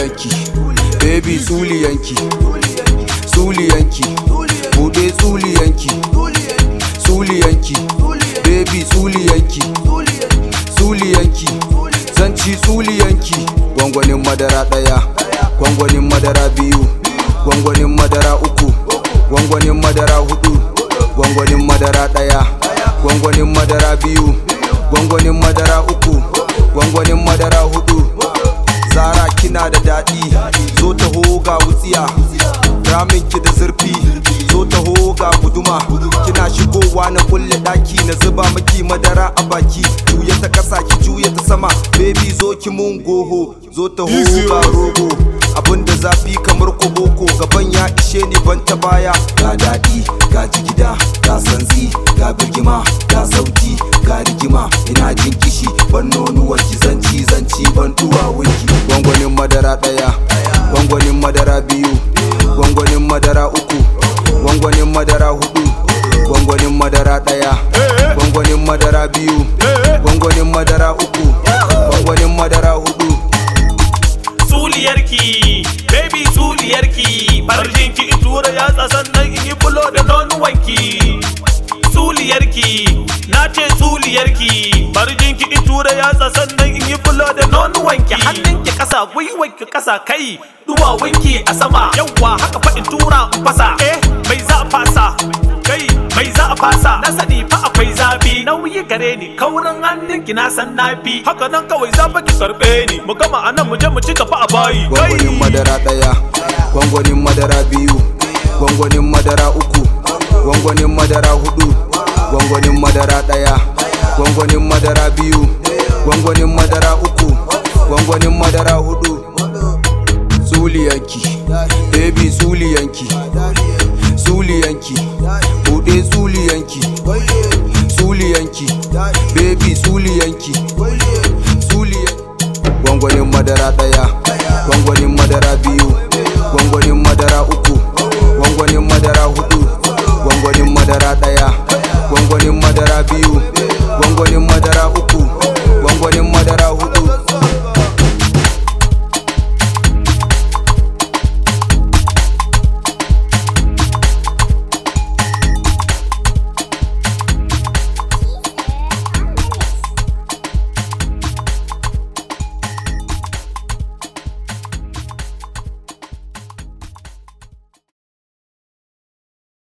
tsuliyanki baby tsuliyanki tsuliyanki bude tsuliyanki tsuliyanki baby tsuliyanki tsuliyanki zanci tsuliyanki gwangwanin madara daya gwangwanin madara biyu gwangwanin madara uku gwangwanin madara hudu gwangwanin madara daya gwangwanin madara biyu gwangwanin madara uku gwangwanin madara hudu zara kina da daɗi zo taho ga wutsiya ramin ki da zurfi zo taho ga guduma kina shigowa na kulle daki na zuba maki madara a baki juya ta kasa ki juya ta sama baby zo ki mun goho zo taho ga rogo abinda zafi kamar koboko gaban ya ishe ni ban ta baya ga daɗi ga jigida ga sanzi ga birgima ga sauti ga rigima ina jin kishi ban nonuwar ki zanci zanci ban duwawunki gwangwanin madara ɗaya gwangwanin madara biyu gwangwanin madara uku gwangwanin madara hudu gwangwanin madara ɗaya gwangwanin madara biyu gwangwanin madara uku gwangwanin madara hudu tsuliyarki baby tsuliyarki farjinki in tura yatsa sannan in yi bulo da nonuwanki tsuliyarki na ce tsuliyarki farjinki in tura yatsa sannan in yi bulo da nonuwanki hannunki kasa gwiwanki kasa kai duwawunki a sama yawwa haka fa in tura in fasa eh mai za a fasa kai mai za a fasa na sani fa akwai zafi nauyi gare ni kaurin hannunki na san nafi haka nan kawai za fa ki karbe ni mu gama anan mu je mu ci gaba a bayi gwangwanin madara ɗaya gwangwanin madara biyu gwangwanin madara uku gwangwanin madara hudu gwangwanin madara ɗaya gwangwanin madara biyu gwangwanin madara uku gwangwanin madara hudu tsuliyanki baby tsuliyanki